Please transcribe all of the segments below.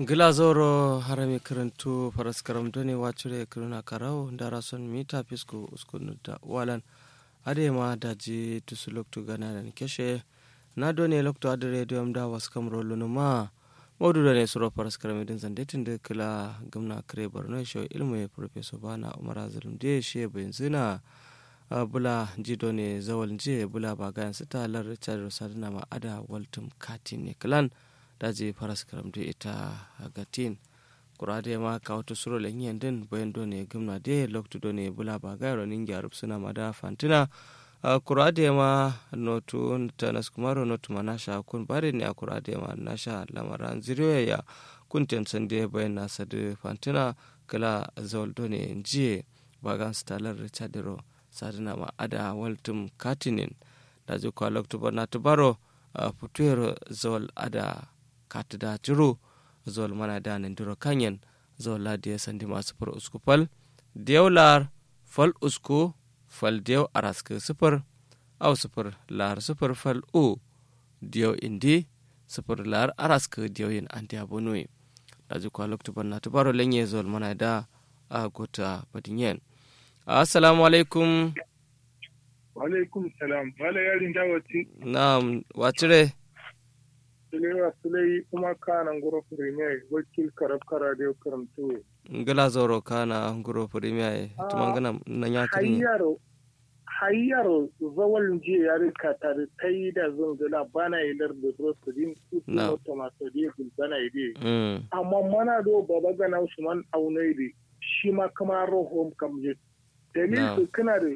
gilazoro harami karantu faraskaram doni wacire kiruna karau dara son mita fisku uskunu da walan adema daji tusu loktu gana da keshe na doni loktu adi radio da wasu kam rolu ma modu da ne suro faraskaram idin zandetin da kila gamna kare borno show ilmu ya professor bana umar azalum da shi bayan zina bula jido ne zawal je bula bagayan sita lar richard rosadina ma ada waltum katin ne clan daji faras karamde ita gatin kurade ma ka wata suro lenyen din bayan do ne gumna de loktu do ne bula bagay ronin gyarup suna mada fantina kurade ma notu tanas kumaro notu manasha kun bare ne a kurade ma nasha lamaran ziriyo ya kun tensan de bayan nasa de fantina kala zawal do ne jiye bagan stalar richard ro sadina ma ada waltum katinin daji kwa loktu bana tubaro putuero zawal ada katida jiro zol mana da nindiro kanyen zol la dia sandi masu fur usku fal diyaw lar fal usku fal diyaw araske sufur aw sufur lar sufur fal u diyaw indi sufur lar araske diyaw yin anti abunui daji kwa loktu banna tubaro lenye zol mana da a gota badinyen assalamu alaikum wa alaikum salam wala yarin dawati na'am wacire Sulewa Sulai kuma kana ngoro premier wakil karab kara da karantu. Ngala zoro kana ngoro premier tumangana na nyakiri. Hayyaro hayyaro zawal je ya rika tare kai da zungula bana ilar da rosadin Na. kutu maso de bana ide. Mm. Amma mana do baba gana Usman Aunaidi shi ma kama rohom kamje. Na. Dalil su kana da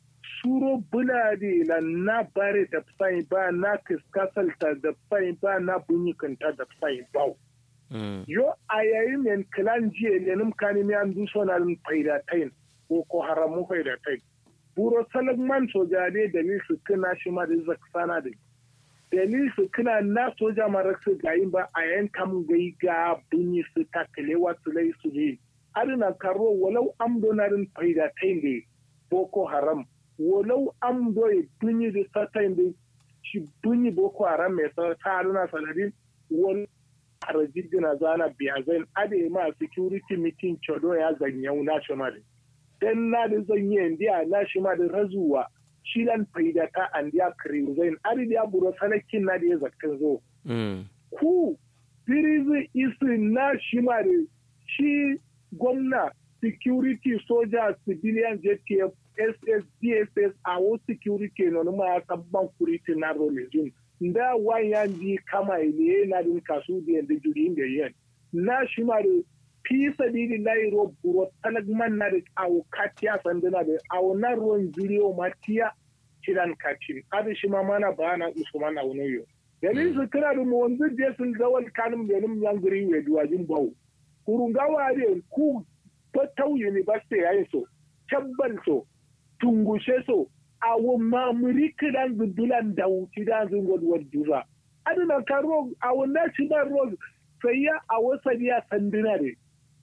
suro bulade la na bare da fai ba na kiskasalta da fai ba na bunyikanta da fai ba. Mm. Yo a yayin men kilan jiye lenim kani mi an duso na lin faida tain ko ko haramu faida tain. Buro salagman soja ne dalil su kina shi ma da zaksana da. Dalil su kina na soja mara su gayin ba a yayin kam gai ga bunyi su takalewa su lai su ne. Adina karo walau am donarin faida tain da boko haram walau am doye bunyi da satain da shi bunyi boko haram mai sa ta adina sanadin wani harajigina zana biya zan ade ma security meeting chodo ya zanyau na shi ma dan na da zanye ndiya na shi ma da razuwa shi lan faida ta an dia kare zan ade da buro sanakin na da ya zakkan zo Mm. ku birizi isi na shi ma da shi gwamna security soja civilian jtf ss dss a wo security no ma ya sabban kuriti na rolejin nda wayan di kama ile na din kasu da yanda juri inda yen na shi ma da fi sabili lai ro buro talagman na da awo katiya sanduna da awo na ruwan juri o matiya kiran kacin adi shi ma mana bayana usman a wani yo dalilin su kira da mu wanzu je sun zawal kanum yanin yan guri we duwajin bawo kurungawa ne ku fatau university yayin so tabbal so tungushe so awo mamuri kidan zudulan da wuci da zun godwar jura adina karo awo national road sai ya awo sadiya sandina ne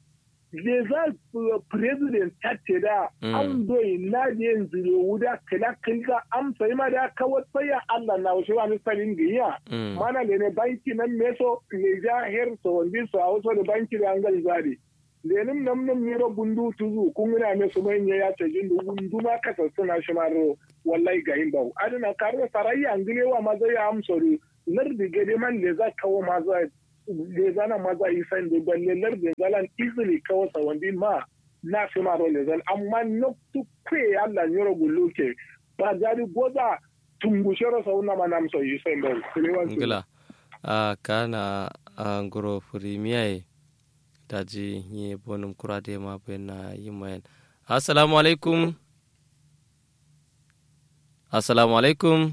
le za president tace da Mm. an doyi na da yin zire wuda kila kila am sai ma da kawai sai ya Allah na wasu wani sarin giya Mm. mana le ne banki nan meso le ja her so wandi so a wasu da banki da an gal zari lenin nam nam miro bundu tuzu kun ina me su manya ya ce jin bundu ma ka suna shi maro wallahi ga yin bau adina karo sarai an gile wa maza ya amsori lardi gade man le za kawo maza le zana maza yi san da balle lardi zalan easily kawo sa wandi ma na fi maro le zal amma no tu kwe Allah nyoro guluke ba jari goza tungushero sa una manamso yi san bau ngila a kana a ngoro premier daji yi bonum kurade ma bena yimayen assalamu alaikum assalamu alaikum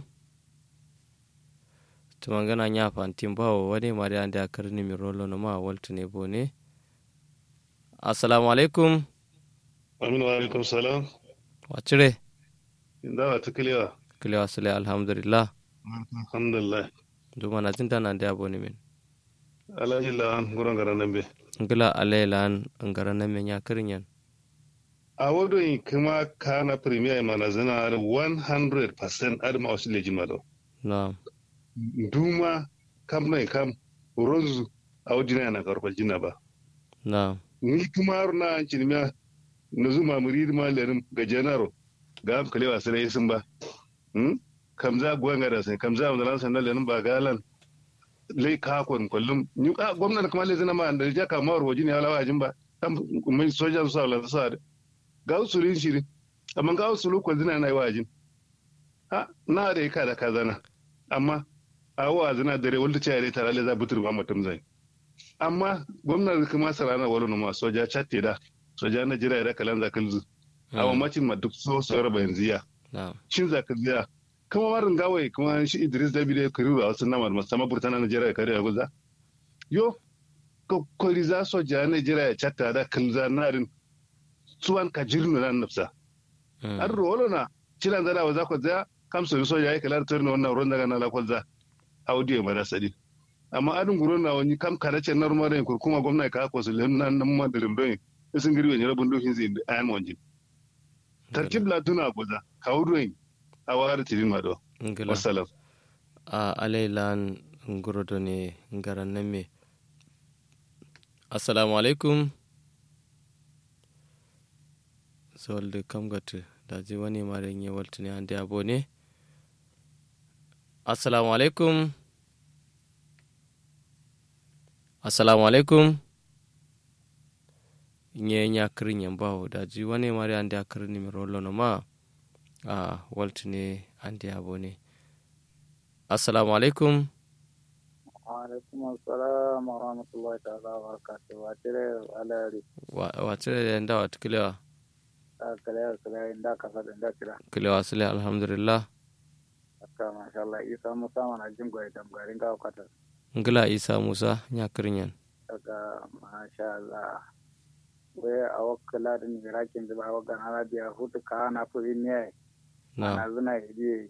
tumangana nya fantin bawo wani ma da anda karni mi rolo no ma waltu ne bone assalamu alaikum Aminu wa alaikum salam. wacire Inda wa ta kiliwa. kile wasule alhamdulillah Alhamdulillah. duma na jinta na da bone min Alhaji lawan gurin garan nan be. ngila alaylan ngara na me nya kirinyan A wado in kuma kana premier mana zana da 100% adama wasu leji malo. na Duma kam na kam rozu a wajina yana karfar jina ba na ni kuma har na an cinimiya na zuma muri ma lerin ga janaro ga am kalewa sai sun ba hmm kamza gwanga da sai kamza wanda lan sanan lerin ba galan lai ka kon kullum ni a gwamnati kuma lai zina ma da ja ka mawar wajin ya lawa jin ba kan mai sojan su Allah sa da ga usulin shirin amma ga usulu ko zina na yi wajin ha na da ka da kazana amma a wa zina dare wanda ce ya tare za butur ba mutum zai amma gwamnati kuma sarana wani numa soja chatte da soja na jira da kalan zakalzu a mamacin ma duk so sauran bayan ziya na shin zakalziya kuma marin gawai kuma shi idris dabi da kariru a wasu namar masama burtana na jira ya kare ya guza yo kokori za soja na jira ya chatta da kalza narin suwan ka jirnu nan nafsa an rolo na cilan zana wa za ku zaya kamsa soja ya kalar turna wannan ruwan daga na lakwalza audio mara sadi amma adin guro na wani kam kada ce nar mare ko kuma gwamnati ka ko su len nan nan ma dirim don sun girbe ne rabun dokin zai ayan wanjin tartib la tuna goza ka wurin a wara tidin ma do ngila wassalam a alailan ngorodo ne ngaran nan me assalamu alaikum zolde kam gatu daji wani mare nye waltini ande abone assalamu alaikum assalamu alaikum nye nya kirin yan bawo daji wani mare ande akirin ni mirolo no ma a waltini ande abone assalamu alaikum alaikum assalam wa rahmatullahi ta'ala wa barakatuh wa tire alari wacire da yanda wata kilewa kale kale inda kasa da inda tira kilewa sile alhamdulillah aka masha Allah isa musa mana jin goyi dam garin ga kata ngila isa musa nya kirin yan daga masha Allah we awakala din irakin da ba ga na biya hutu ka na furi ne na na zuna idi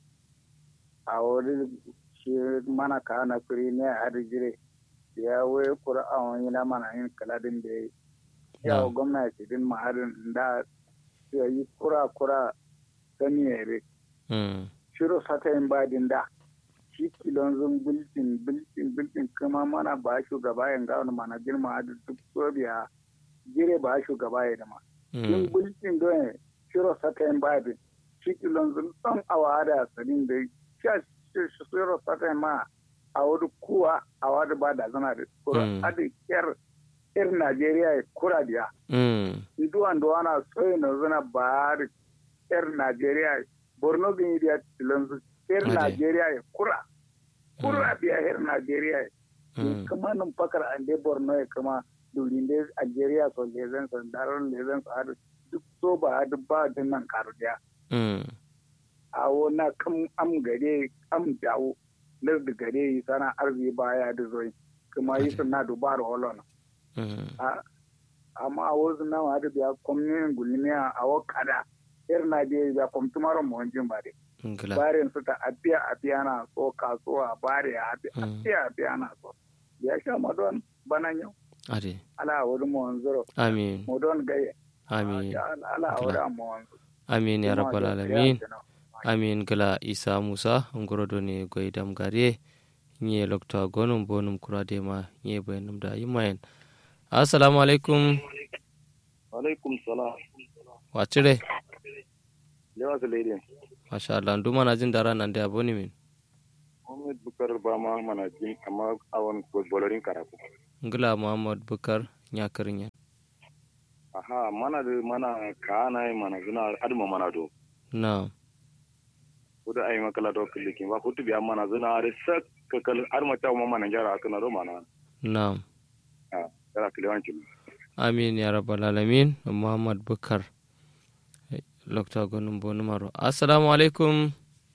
a wuri shi mana ka na furi ne a jire ya we qur'an yana mana yin kaladin da ya na gwamnati din ma'adin da ya yi kura-kura gani yare mm shiro sata yin badin da shi kilon zun bultin bultin bultin kuma mana ba shugaba yin gawon mana girma da duk sobiya jire ba shugaba ya dama yin mm bultin don shiro sata yin badin shi kilon zun ɗan awa da sanin da sha shiro sata yin ma a wani kuwa a wani ba da zana da kura Mm. adi yar yar najeriya ya kura biya mm duwan da wana soyi na zuna ba da yar Najeriya Borno bin yi da tilanzu yar Ade. Najeriya ya kura kura biya yar Najeriya ya mm kuma nan fakar an dai Borno ya kama durin da Algeria so lezen so daron lezen so har duk so ba duk ba din nan karu dia mm a wona kam am gare am dawo lar da gare yi sana arzi baya da zoyi kuma yi Ade. sunna dubar holona mm a- amma a wasu nan wa da biya kwamnin gulmiya a wakada yar na biya biya kwamtumar mawancin ba dai ngila barin su ta abiya abiya na so kasuwa bare a Mm. abiya abiya na so ya sha madon banan yau ade ala wuri mawanzuro amin modon gaye amin ala wuri a mawanzuro amin ya rabbal alamin amin gala isa musa ngorodo ne goydam gare nye lokta gonum bonum kurade ma nye bayanum da yimayen assalamu alaikum alaikum salam wacire lewa su lady masha Allah nduma na jin dara nan da aboni min Muhammad Bukar ba ma mana jin amma awon bolorin karatu ngila muhammad bukar nya kirin yan aha mana da mana kana mana zuna adma mana do na kuda ay makala do kilikin ba kutu biya mana zuna are sak kakal adma ta ma mana jara akana do mana na ah jara kiliwanci amin ya rabbal alamin muhammad bukar lokta gonum bonum aro assalamu alaikum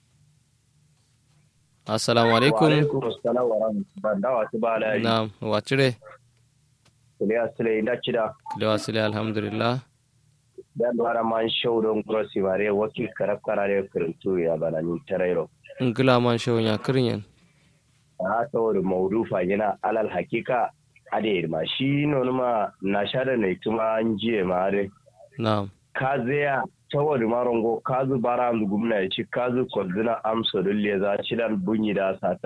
assalamu alaikum assalam wa rahmatullahi da wasu ba la yi na wacire kule asile da cida lewa sile alhamdulillah da bara man show don grossi bare wakil karab karare kirintu ya bana ni tarairo ngila man shaw nya kirin yan a saboda maudufa yana alal hakika ade ma shi nonu ma na shada ne tuma an jiye ma are na ka zaya saboda marongo kazu bara an gumna ya ci kazu kwalduna amsa dulle za ci dan bunyi da sata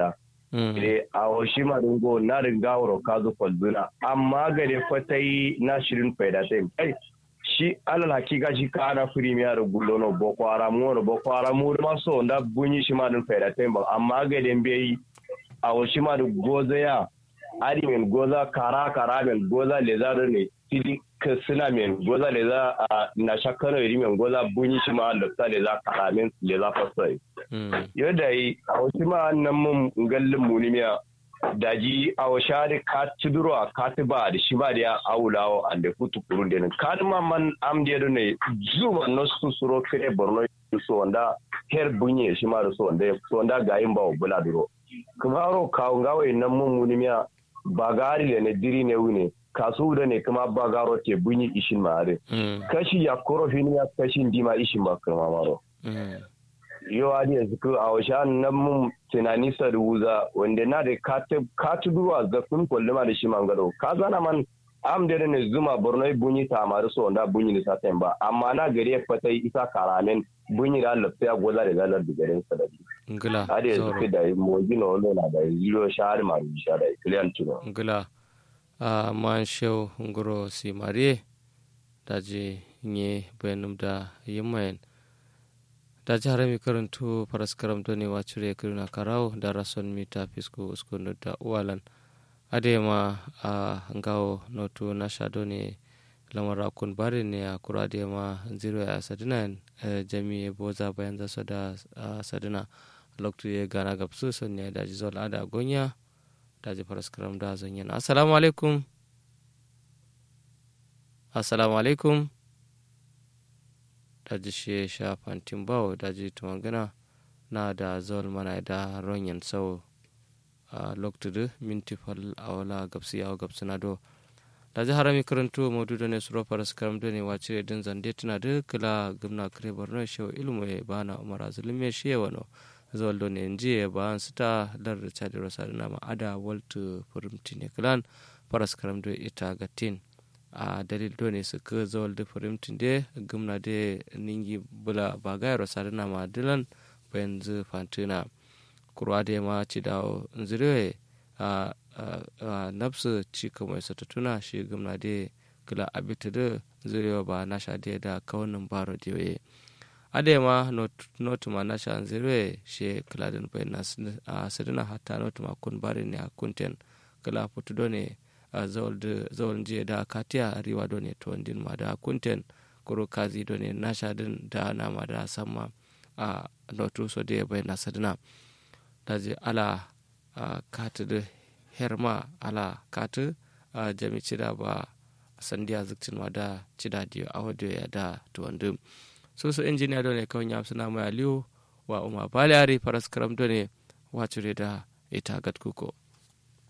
Ile a washi ma dungo na ringa wuro kazo kwalzuna amma gare fatai na shirin faida sai kai shi alal hakika shi ka ana premier gullo no boko haram no boko haram mu ma so nda bunyi shi ma dun faida sai ba amma gare mbe a washi ma du goza ya ari men goza kara kara men goza leza ne tili suna men goza leza na shakkano iri men goza bunyi shi ma da leza kara men leza fasai yadda yi a wasu ma nan mun gallin munimiya daji a washari ka tuduro a ka ba da shi ba da ya awulawo a da kutu kurun da ka ma man am da yadda ne zuma na su suro kire borno so wanda her bunye shi ma da so wanda so wanda ga yin ba wa bula duro kuma aro kawo gawai nan mun munimiya ba gari da ne diri ne wune kasu da ne kuma ba garo te bunyi ishin ma are kashi ya korofin ya kashi dima ishin ba kuma maro yau a yanzu ko a washe nan mun tunani sa rubuza wanda na da ka tuduwa zafin kwalluma da shi mangaro ka zana man am da ne zuma borno bunyi ta maru so wanda bunyi da saten ba amma na gari ya fata isa karamen bunyi da lafiya goza da zalar da garin sadari ngila har yanzu ke da mo gina wani na da zero shahar ma sha da kiliyan tuno ngila a man shew ngoro si marie daji nye bayanum da yimayen da jihar mai karanto faras karamto ne wa cire kirna karau da rason mita fisko uskunu da uwalan adema a ngawo noto na shado ne lamar akun bari ne a kura adema zero ya sadina jami boza bayan zaso da sadina loktu ya gana gabsu son ne da jizol ada gonya da ji faras karam da zanyen assalamu alaikum assalamu alaikum daji shi sha fantin bawo daji tumangana na da zawal mana da ronyan sau a loktudu minti fal awala gabsi yawo gabsi na do daji harami karantu modu da ne suro faras karam da ne wace din zande tuna da kila gumna kare borno shewa ilmu ya bana umar azulim ya shi wano zawal do ne nji ya ba an sita lar da chadi rosa da nama ada waltu furimti ne kilan faras karam da ita gatin a dalil do ne su ka zawal da farimtin de gumna de ningi bula bagayar sarina ma dilan bayan zu fantina kurwa da ma ci da nzire a nafsu ci kamar sa tuna shi gumna de kula abita da zirewa ba nasha de da kaunin baro da yoye ade ma not ma nasha nzire shi kula da bayan a sadina hatta not ma kun bari ne a kunten kula fitu do ne zawal jiya da katiya riwa do ne to din ma da kunten kuro kazi do ne nasha din da nama da sama a notu so da bai na sadina da je ala kati da herma ala kati a jami cida ba sandiya zikcin ma da cida diyo a wadda ya da tuwandum so so injiniya do ne kawai ya suna mai aliyu wa umar baliyari faras karam do ne wacure da ita gat kuko